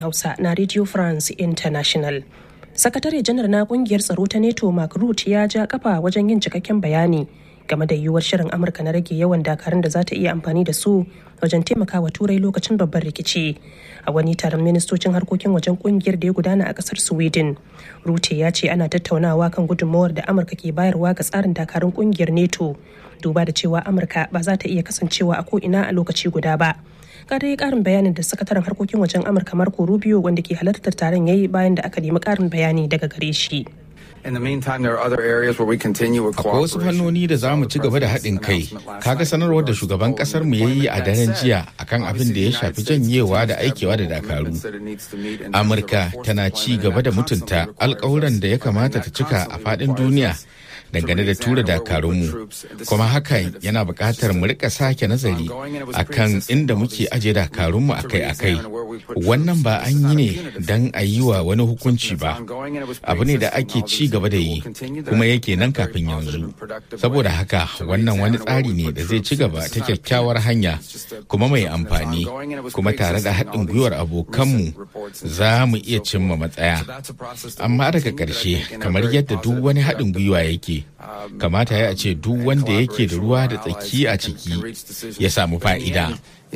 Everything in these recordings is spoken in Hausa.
Hausa na Radio France International. Sakatare janar na kungiyar tsaro ta NATO Mark Rutte ya ja kafa wajen yin cikakken bayani game da yiwuwar shirin Amurka na rage yawan dakarun da za ta iya amfani da su wajen taimakawa turai lokacin babban rikici. A wani taron ministocin harkokin wajen kungiyar da ya gudana a kasar Sweden. Rutte ya ce ana tattaunawa kan gudunmawar da Amurka ke bayarwa ga tsarin dakarun kungiyar NATO. Duba da cewa Amurka ba za ta iya kasancewa a ko'ina a lokaci guda ba. ga dai karin bayanin da sakataren harkokin wajen amurka marco rubio wanda ke halartar taron yayi bayan da aka nemi karin bayani daga gare shi Akwai wasu fannoni da za mu ci gaba da haɗin kai. Kaga sanarwar da shugaban ƙasar mu yayi a daren jiya akan abin da ya shafi janyewa da aikewa da dakaru. Amurka tana ci gaba da mutunta alƙawuran da ya kamata ta cika a faɗin duniya dangane da tura dakarunmu kuma hakan yana buƙatar mu rika sake nazari akan inda muke aje dakarunmu akai-akai wannan ba an yi ne don a yi wa wani hukunci ba abu ne da ake ci gaba da yi kuma yake nan kafin yanzu saboda haka wannan wani tsari ne da zai ci gaba ta kyakkyawar hanya kuma mai amfani kuma tare da haɗin gwiwar abokanmu za mu iya cimma matsaya amma daga ƙarshe kamar yadda duk wani haɗin gwiwa yake kamata ya ce duk wanda yake da ruwa da tsaki a ciki ya samu fa'ida.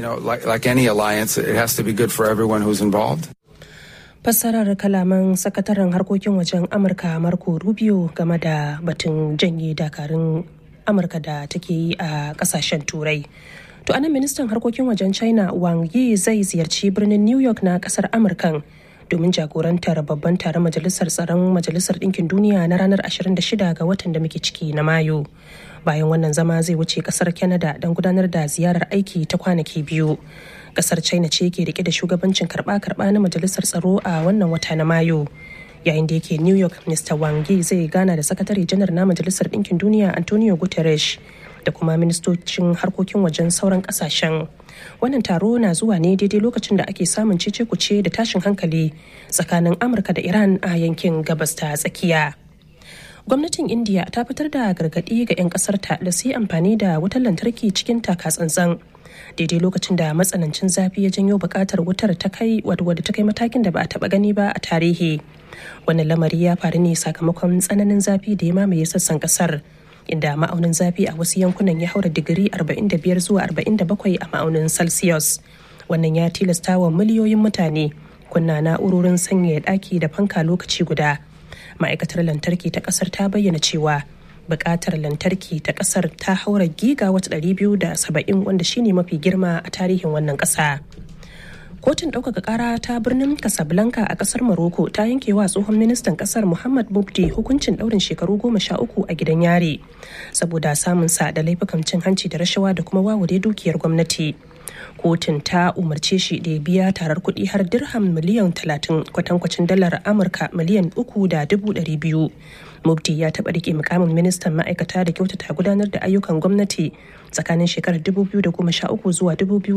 Fassarar kalaman sakataren harkokin wajen Amurka Marco Rubio game da batun janye dakarun Amurka da take yi a kasashen Turai. To anan ministan harkokin wajen China Wang Yi zai ziyarci birnin New York na kasar Amurkan. domin jagorantar babban taron majalisar tsaron majalisar ɗinkin duniya na ranar 26 ga watan da muke ciki na mayu bayan wannan zama zai wuce kasar canada don gudanar da ziyarar aiki ta kwanaki biyu kasar china ce ke rike da shugabancin karba-karba na majalisar tsaro a wannan wata na mayu yayin da yake new york mr wangi zai gana da sakatare janar na majalisar ɗinkin duniya antonio guterres da kuma ministocin harkokin wajen sauran kasashen wannan taro na zuwa ne daidai lokacin da ake samun cece kuce da tashin hankali tsakanin amurka da iran a yankin gabas ta tsakiya gwamnatin india ta fitar da gargaɗi ga 'yan ƙasarta da su yi amfani da wutar lantarki cikin takatsantsan daidai lokacin da matsanancin zafi ya janyo buƙatar wutar ta kai wadda ta kai matakin da ba a taɓa gani ba a tarihi wannan lamari ya faru ne sakamakon tsananin zafi da ya mamaye sassan ƙasar inda ma'aunin zafi a wasu yankunan ya haura digiri 45 zuwa 47 a ma'aunin celsius wannan ya tilasta wa miliyoyin mutane kunna na'urorin sanyaya ɗaki da fanka lokaci guda ma'aikatar lantarki ta ƙasar ta bayyana cewa buƙatar lantarki ta ƙasar ta haura giga wata 270 wanda shine mafi girma a tarihin wannan ƙasa. kotun ɗaukaka ƙara ta birnin casablanca a ƙasar morocco ta yanke wa tsohon ministan ƙasar muhammad mubdi hukuncin ɗaurin shekaru goma sha uku a gidan yari saboda samun sa da laifukan cin hanci da rashawa da kuma wawure dukiyar gwamnati kotun ta umarce shi da ya biya tarar kuɗi har dirham miliyan talatin kwatankwacin dalar amurka miliyan uku da dubu ɗari biyu mubdi ya taɓa rike mukamin ministan ma'aikata da kyautata gudanar da ayyukan gwamnati tsakanin shekarar 2013 zuwa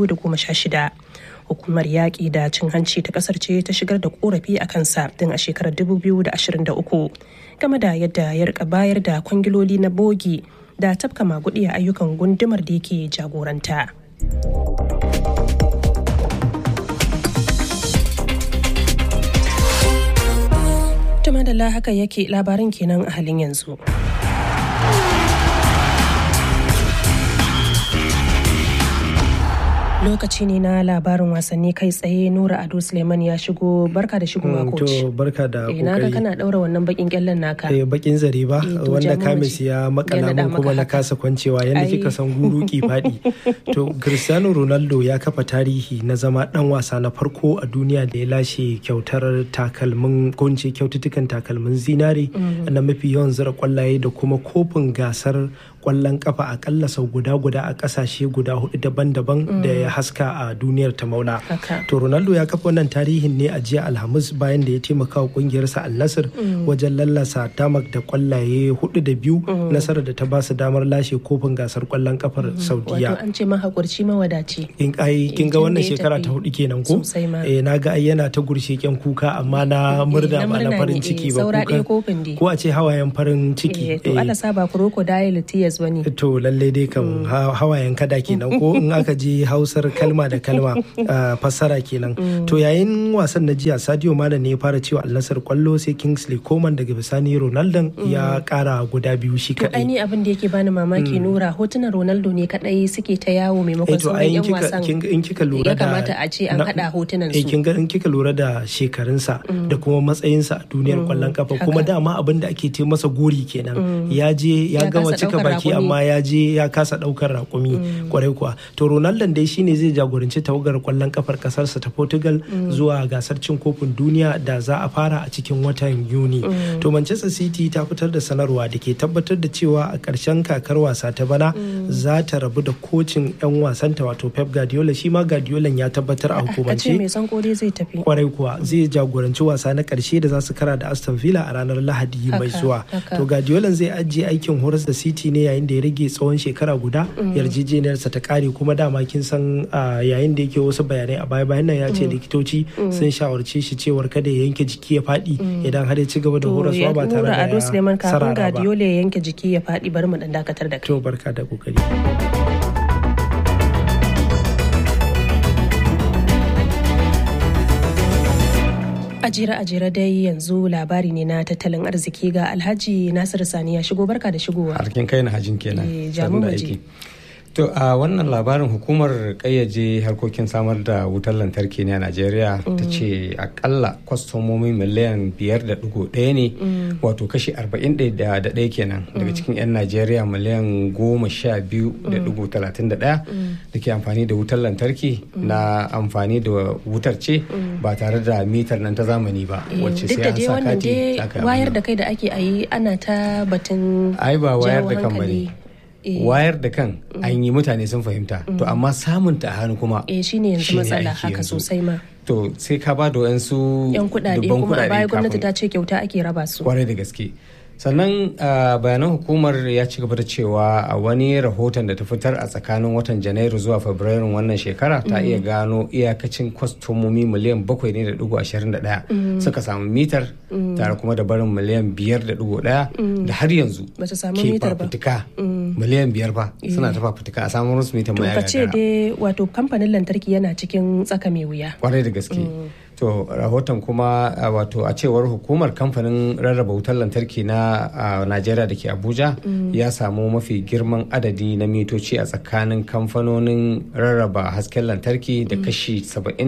2016 hukumar yaƙi da cin hanci ta ƙasar ce ta shigar da ƙorafi a kansa tun a shekarar 2023 game da yadda ya rika bayar da kwangiloli na bogi da tafka magudi a ayyukan gundumar da yake jagoranta. Tuma da haka yake labarin kenan a halin yanzu. lokaci ne na labarin wasanni kai tsaye nura ado suleiman ya shigo barka da shigowa coach to barka da kokari na ga kana daura wannan bakin kyallen naka eh bakin zare ba wanda kamis ya makala mun kuma na kasa kwancewa yanda kika san guru ki fadi to cristiano ronaldo ya kafa tarihi na zama dan wasa na farko a duniya da ya lashe kyautar takalmin gonce kyaututtukan takalmin zinare na mafi yawan zira kwallaye da kuma kofin gasar kwallon kafa akalla sau guda guda a kasashe guda hudu daban-daban da ya haska a duniyar ta maula. To Ronaldo ya kafa wannan tarihin ne a jiya Alhamis bayan da ya taimaka wa kungiyarsa Al Nassr wajen lallasa tamak da kwallaye hudu da biyu nasarar da ta ba su damar lashe kofin gasar kwallon kafar Saudiya. Wato an ce mahaƙurci mawadaci. In ai kin ga wannan shekara ta hudu kenan ko? Eh na ga ai yana ta gurshe kyan kuka amma na murna ba na farin ciki ba kuka. Ko a ce hawayen farin ciki. To Allah saba crocodile ya serious ba ne to lalle dai kan hawayen kada kenan ko in aka je hausar kalma da kalma fassara kenan to yayin wasan na jiya sadio mana ne ya fara cewa alnasar kwallo sai kingsley coman daga bisani ronaldo ya kara guda biyu shi kadai to abin da yake bani mamaki nura hotunan ronaldo ne kadai suke ta yawo maimakon sauran yan wasan in kika lura da ya kamata a ce an hada hotunan su in kika lura da shekarunsa da kuma matsayinsa a duniyar kwallon kafa kuma dama abin da ake ce masa gori kenan ya je ya gama cika baki amma ya je ya kasa daukar rakumi kwarai kuwa to ronaldo dai shine zai jagoranci tawagar kwallon kafar kasarsa ta portugal zuwa gasar cin kofin duniya da za a fara a cikin watan yuni to manchester city ta fitar da sanarwa da ke tabbatar da cewa a ƙarshen kakar wasa ta bana za ta rabu da kocin 'yan wasanta wato pep guardiola shi ma guardiola ya tabbatar a hukumance mai san kore zai tafi kwarai kuwa zai jagoranci wasa na ƙarshe da za su kara da aston villa a ranar lahadi mai zuwa to guardiola zai ajiye aikin horas da city ne yayin da ya rage tsawon shekara guda yarjejeniyarsa ta kare kuma dama kin san yayin da yake wasu bayanai a baya bayan nan ya ce likitoci sun shawarce shi cewar kada ya yanke jiki ya faɗi idan har ya ci gaba da horaswa ba tare da ya sarara ba. Guardiola ya yanke jiki ya faɗi bari mu dan dakatar da kai. To barka da kokari. ajira ajira dai yanzu labari ne na tattalin arziki ga alhaji nasiru sani ya shigo barka da shigowa harkin kai na hajin kenan jamu maji To a wannan labarin hukumar kayyaje harkokin samar da wutar lantarki ne a Najeriya ta ce akalla kwastomomi miliyan biyar da dugu ɗaya ne wato kashi arba'in da ɗaya kenan daga cikin 'yan Najeriya miliyan goma sha biyu da dugu talatin da ɗaya da ke amfani da wutar lantarki na amfani da wutar ce ba tare da mitar nan ta zamani ba wacce sai an sa kati wayar da kai da ake ayi ana ta batun ai ba wayar da kan bane wayar da kan an yi mutane sun fahimta to amma samun ta hannu kuma eh shine yanzu matsala haka sosai ma to sai ka ba da wayansu yan kudade kuma a baya gwamnati ta ce kyauta ake raba su kwarai da gaske sannan bayanan hukumar ya ci gaba da cewa a wani rahoton da ta fitar a tsakanin watan janairu zuwa fabrairun wannan shekara ta iya gano iyakacin kwastomomi miliyan bakwai ne da dugu ashirin da daya suka samu mitar tare kuma da barin miliyan biyar da dugu daya da har yanzu ke fafutuka miliyan biyar ba suna ta fafutuka a samun musu mitar mai ce dai wato kamfanin lantarki yana cikin tsaka mai wuya kwarai da gaske to rahoton kuma wato a cewar hukumar kamfanin rarraba wutar lantarki na najeriya da ke abuja ya samu mafi girman adadi na mitoci a tsakanin kamfanonin rarraba hasken lantarki da kashi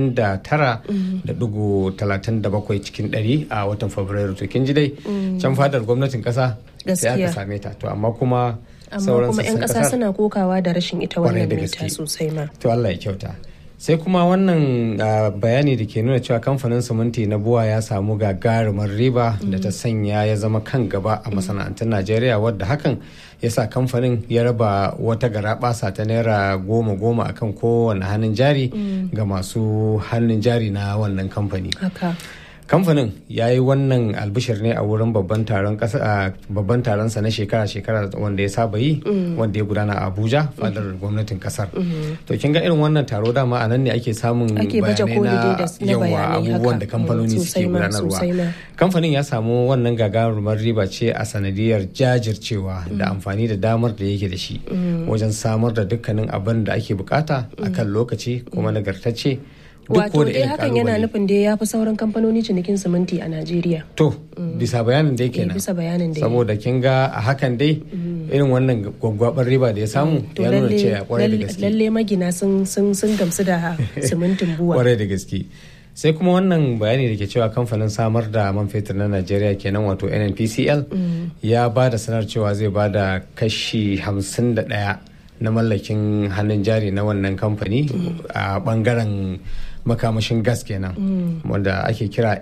79.37 cikin 100 a watan fabrairu to kin ji dai can fadar gwamnatin kasa sai aka same ta to amma kuma amma kuma 'yan kasa suna kokawa da rashin ita wannan mita sosai ma to Allah ya kyauta sai kuma wannan bayani da ke nuna cewa kamfanin siminti na buwa ya samu gagarumar riba da ta sanya ya zama kan gaba a masana'antun najeriya wadda hakan ya sa kamfanin ya raba wata garabasa ta naira goma goma akan kowane hannun jari ga masu hannun jari na wannan kamfani kamfanin ya yi wannan albishir ne a wurin babban taron babban taronsa na shekara-shekara wanda ya saba yi wanda ya gudana a abuja fadar gwamnatin kasar to kin ga irin wannan taro dama a nan ne ake samun bayanai na yawa abubuwan da kamfanoni suke gudanarwa kamfanin ya samu wannan gagarumar riba ce a sanadiyar jajircewa da amfani da damar da yake da shi wajen samar da dukkanin abin da ake bukata akan lokaci kuma nagartacce wato dai hakan yana nufin da ya fi sauran kamfanoni cinikin siminti a najeriya to bisa bayanin dai kenan bisa bayanin dai saboda kin ga a hakan dai irin wannan gwaggwabar riba da ya samu ya nuna cewa kwarai da gaske lalle magina sun gamsu da simintin buwa kwarai da gaske sai kuma wannan bayani da ke cewa kamfanin samar da man fetur na najeriya kenan wato nnpcl ya ba da sanar cewa zai ba da kashi 51 na mallakin hannun jari na wannan kamfani a bangaren makamashin gas kenan wanda ake kira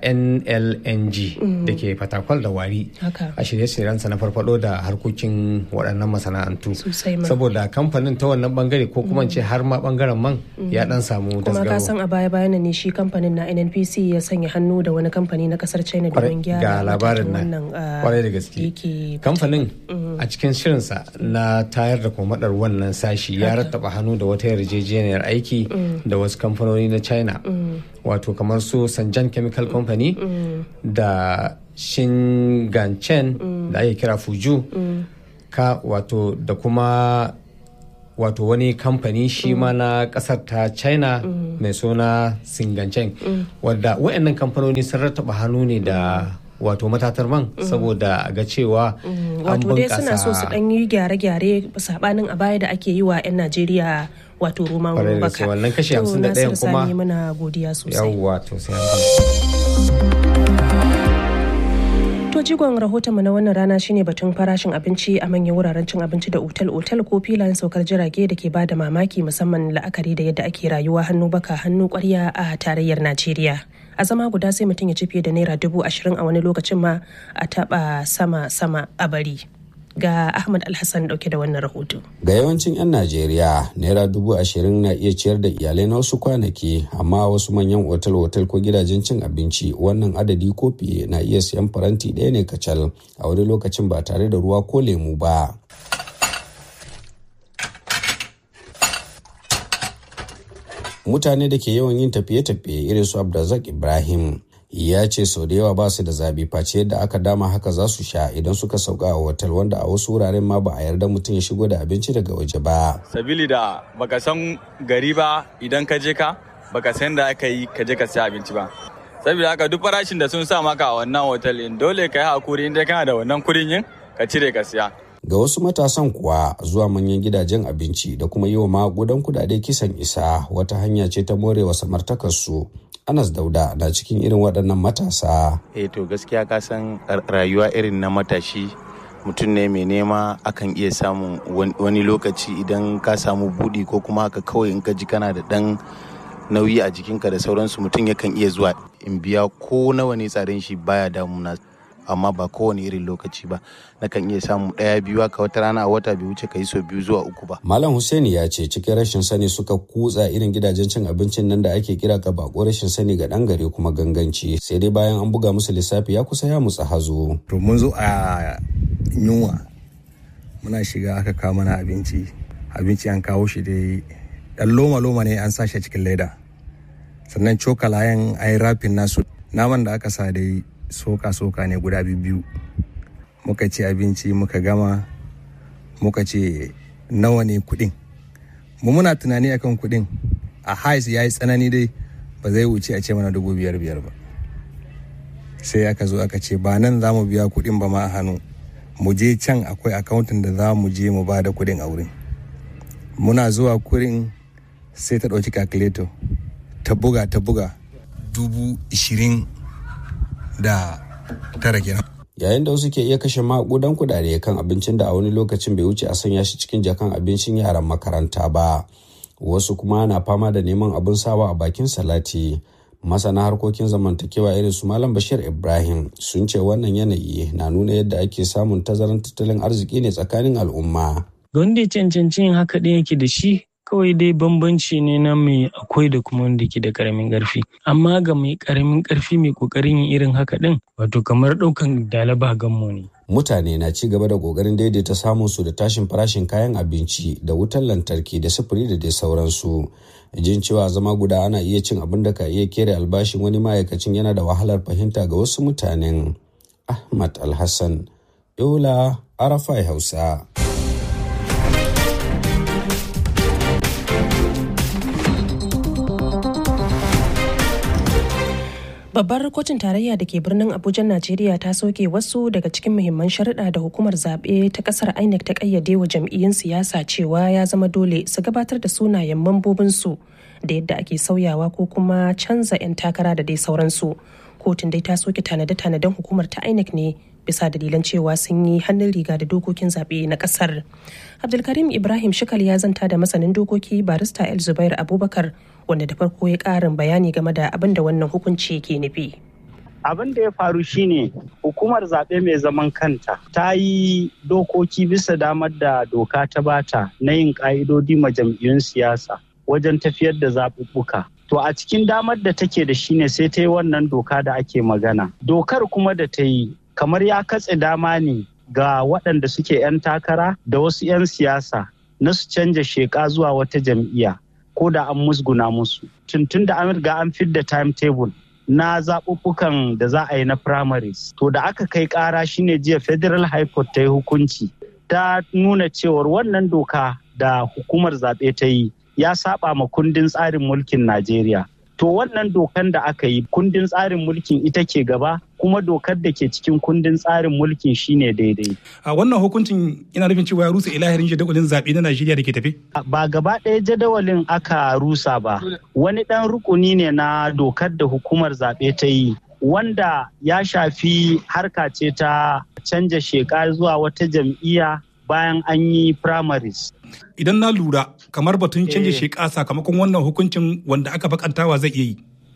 nlng da ke fatakwal da wari a shirye-shiryensa na farfado da harkokin waɗannan masana'antu saboda kamfanin ta wannan bangare ko kuma ce har ma bangaren man ya dan samu kuma ka san a baya bayan ne shi kamfanin na nnpc ya sanya hannu da wani kamfani na kasar china domin gyara ga labarin nan kwarai da gaske kamfanin a cikin shirinsa na tayar da komadar wannan sashi ya rattaba hannu da wata yarjejeniyar aiki da wasu kamfanoni na china wato kamar su sanjan chemical company da shinganchen da ake kira fuju ka wato da kuma wato wani kamfani shi ma na kasar ta china mai suna singancen wadda waɗannan kamfanoni sun rattaba hannu ne da wato matatar man saboda ga cewa an wato dai suna so su bunkasa dan yi gyare-gyare sabanin a baya da ake yi wa 'yan najeriya wato roman Kwarai da baka gaske, wannan kashi To, 51 Nasiru kuma- Sani muna godiya sosai yawwa to sai an gama. To jigon rahotonmu na wannan rana shine batun farashin abinci a manyan wuraren cin abinci da otal-otal ko filayen saukar jirage da ke bada mamaki musamman la'akari da yadda ake rayuwa hannu baka hannu kwarya a tarayyar Najeriya. A zama guda sai mutum ya ci fiye da naira dubu ashirin a wani lokacin ma a taba sama-sama a bari. Ga Ahmad Alhassan dauke da wannan rahoto. Ga yawancin 'yan Najeriya, Naira dubu ashirin na iya ciyar da iyalai na wasu kwanaki, amma wasu manyan otal-otal ko gidajen cin abinci wannan adadi ko fiye na iya siyan faranti ɗaya ne kacal a wani lokacin ba tare da ruwa ko lemu ba. Mutane da ke yawan yin tafiye-tafiye irin su Abdulrazak Ibrahim ya ce sau da yawa ba su da zabi face yadda aka dama haka za su sha idan suka sauka a otal wanda a wasu wuraren ma ba a yarda mutum ya shigo da abinci daga waje ba. sabili da baka san gari ba idan ka je ka baka san da aka yi ka je ka siya abinci ba saboda haka duk farashin da sun sa maka a wannan hotel in dole ka yi hakuri inda kana da wannan kudin yin ka cire ka siya Ga wasu matasan kuwa zuwa manyan gidajen abinci da kuma yi wa magudan kudade kisan isa wata hanya ce ta morewa samartakarsu. Anas Dauda na cikin irin waɗannan matasa. eh to gaskiya ka san rayuwa irin na matashi mutum ne mai nema akan iya samun wan- wani lokaci idan ka samu budi ko kuma haka kawai in ka ji kana da ɗan nauyi a jikinka da sauransu mutum yakan iya zuwa in biya ko nawa ne tsarin shi baya damuna amma ba kowane irin lokaci ba nakan iya samu ɗaya biyu haka wata rana a wata bai wuce ka yi sau biyu zuwa uku ba Malam Hussaini ya ce cikin rashin sani suka kutsa irin gidajen cin abincin nan da ake kira ka bako rashin sani ga ɗan gare kuma ganganci sai dai bayan an buga musu lissafi ya kusa ya mutsa hazo. to mun zo a yunwa muna shiga aka kawo mana abinci abinci an kawo shi dai dan loma loma ne an sashi a cikin leda sannan cokalayen an yi rafin nasu naman da aka sa dai soka soka ne guda biyu muka ci abinci muka gama muka ce nawa ne kudin mu muna tunani akan kudin a hais ya yi tsanani dai ba zai wuce a ce mana dubu biyar biyar ba sai aka zo aka ce ba nan za mu biya kuɗin ba ma a hannu mu je can akwai akawuntin da za mu je mu ba da kuɗin a wurin muna zuwa kurin sai ta ɗauki calculator ta buga ta buga dubu ishirin da tara kenan Yayin da wasu ke iya kashe maƙudan kudade kan abincin da a wani lokacin bai wuce a sanya shi cikin jakan abincin yaran makaranta ba. Wasu kuma na fama da neman abin sawa a bakin salati. Masana harkokin zamantakewa irin su Malam Bashir Ibrahim sun ce wannan yanayi na nuna yadda ake samun tazaran tattalin arziki ne tsakanin al'umma. ga wanda ya cancanci yin haka ɗin yake da shi kawai dai bambanci ne na mai akwai da kuma wanda ke da karamin ƙarfi amma ga mai karamin ƙarfi mai ƙoƙarin yin irin haka ɗin wato kamar ɗaukan dalaba gammo ne Mutane na ci gaba da ƙoƙarin daidaita samun su da tashin farashin kayan abinci da wutar lantarki da sufuri da dai sauransu. Jin cewa zama guda ana iya cin abin da ka iya kere albashin wani ma'aikacin yana da wahalar fahimta ga wasu mutanen. Ahmad Alhassan, Yola, Arafai Hausa. Babbar kotun tarayya da ke birnin Abuja, Najeriya ta soke wasu daga cikin muhimman sharuɗa da hukumar zaɓe ta ƙasar INEC ta ƙayyade wa jam'iyyun siyasa cewa ya zama dole su gabatar da sunayen mambobinsu da yadda ake sauyawa ko kuma canza 'yan takara da dai sauransu. Kotun dai ta soke tanade-tanaden hukumar ta INEC ne bisa dalilan cewa sun yi hannun riga da dokokin zaɓe na ƙasar. Abdulkarim Ibrahim Shikal ya zanta da masanin dokoki barista El Zubair Abubakar wanda da farko ya ƙarin bayani game da abin da wannan hukunci ke nufi. abin da ya faru shine hukumar zaɓe mai zaman kanta ta yi dokoki bisa damar da doka ta bata na yin ƙa'idodi ma jam'iyyun siyasa wajen tafiyar da zaɓuɓɓuka. To a cikin damar da take da shine sai ta yi wannan doka da ake magana. Dokar kuma da ta yi kamar ya katse dama ne ga waɗanda suke 'yan takara da wasu 'yan siyasa na su canja sheƙa zuwa wata jam'iyya ko da an musguna musu. Tuntun da an riga an fidda timetable na zaɓuɓɓukan da za a yi na primaries. To da aka kai ƙara shine jiya Federal High Court ta yi hukunci ta nuna cewar wannan doka da hukumar zaɓe ta yi ya saba ma kundin tsarin mulkin Najeriya. To wannan dokan da aka yi kundin tsarin mulkin ita ke gaba kuma dokar da ke cikin kundin tsarin mulkin shine daidai. A wannan hukuncin ina nufin cewa ya rusa ilahirin jadawalin zaɓe na Najeriya da ke tafe? Ba gaba ɗaya jadawalin aka rusa ba. Wani ɗan rukuni ne na dokar da hukumar zaɓe ta yi wanda ya shafi harka ce ta canja sheka zuwa wata jam'iyya bayan an yi primaries. Idan na lura kamar batun canja sheka sakamakon wannan hukuncin wanda aka bakantawa zai iya yi.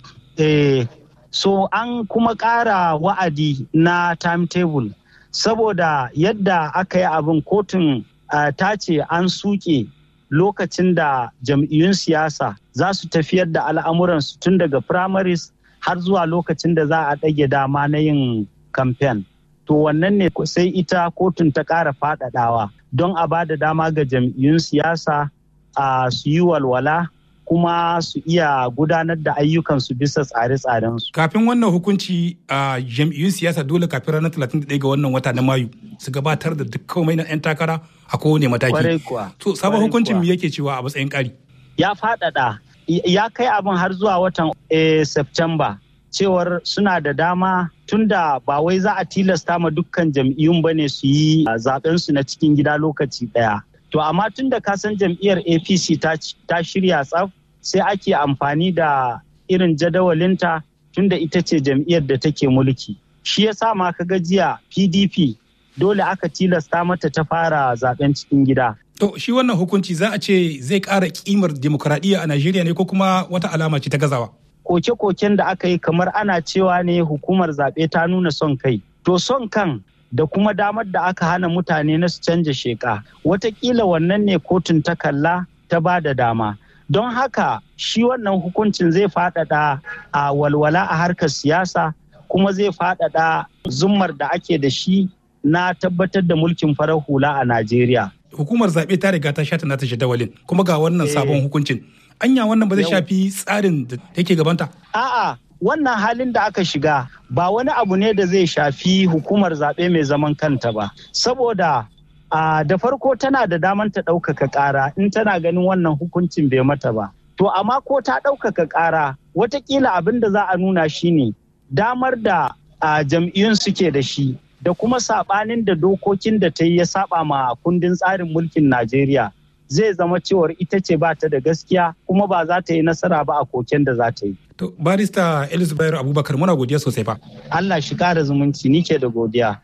Eh, so an kuma ƙara wa'adi na timetable saboda yadda aka yi abin kotun uh, ta ce an suke lokacin da jam'iyyun siyasa za su tafiyar da al'amuransu tun daga primaries har zuwa lokacin da za a ɗage dama na yin kamfen. To wannan ne sai ita kotun ta ƙara faɗaɗawa don a ba da dama ga jam'iyyun siyasa a su yi walwala kuma su iya gudanar da ayyukansu bisa tsare-tsarensu. Kafin wannan hukunci a jam'iyyun siyasa dole kafin ranar 31 ga wannan wata na Mayu su gabatar da duk komai na 'yan takara a kowane mataki. To sabon hukuncin me yake cewa a matsayin ƙari? Ya faɗaɗa ya kai abin har zuwa watan September cewar suna da dama tunda ba wai za a tilasta ma dukkan jam'iyyun ba ne su yi zaben su na cikin gida lokaci ɗaya. To amma tunda ka san jam'iyyar APC ta shirya tsaf sai ake amfani da irin jadawalinta tunda ita ce jam'iyyar da take mulki. Shi ya sa ma ka jiya PDP dole aka tilasta mata ta fara zaben cikin gida. To shi wannan hukunci za a ce zai ƙara kimar demokuraɗiyya a Najeriya ne ko kuma wata alama ce ta gazawa? Koke-koken da aka yi kamar ana cewa ne hukumar zaɓe ta nuna son kai. To son kan da kuma damar da aka hana mutane na su canja sheka. Watakila wannan ne kotun ta kalla ta ba da dama. Don haka shi wannan hukuncin zai faɗaɗa a walwala a harkar siyasa kuma zai faɗaɗa zummar da ake da shi na tabbatar da mulkin farar hula a Najeriya. Hukumar zaɓe ta riga ta shata nata jadawalin kuma ga wannan sabon hukuncin. Anya wannan ba zai shafi tsarin da take gabanta? A'a, wannan halin da aka shiga ba wani abu ne da zai shafi hukumar zaɓe mai zaman kanta ba. Saboda da farko tana da daman ta ɗaukaka ƙara in tana ganin wannan hukuncin bai mata ba. To amma ko ta ɗaukaka ƙara watakila abin da za a nuna shine damar da jam'iyyun suke da shi da kuma sabanin da dokokin da ta yi ya saba ma kundin tsarin mulkin Najeriya zai zama cewar ita ce ba ta da gaskiya kuma ba za ta yi nasara ba a koken da za ta yi. To barista Elizabeth Abubakar muna godiya sosai fa. Allah shi kara zumunci ni ke da godiya.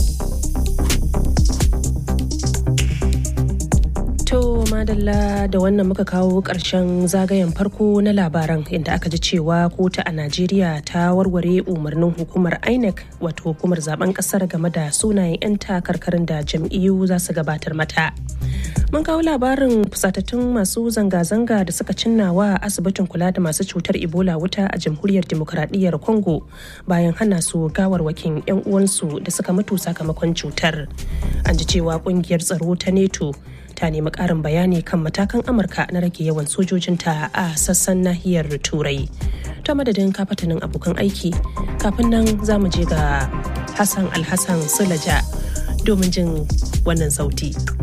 To madalla da wannan muka kawo ƙarshen zagayen farko na labaran inda aka ji cewa kotu a Najeriya ta warware umarnin hukumar INEC wato hukumar zaben ƙasar game da sunayen 'yan takarkarin da jam'iyyu za su gabatar mata. Mun kawo labarin fusatattun masu zanga-zanga da suka cinna wa asibitin kula da masu cutar Ebola wuta a jamhuriyar demokuraɗiyyar Congo bayan hana su gawarwakin 'yan uwansu da suka mutu sakamakon cutar. An ji cewa ƙungiyar tsaro ta NATO ta nemi ƙarin bayani kan matakan amurka na rage yawan sojojinta a sassan nahiyar turai ta madadin kafatanin abokan aiki kafin nan za mu je ga hassan alhassan sulaja domin jin wannan sauti.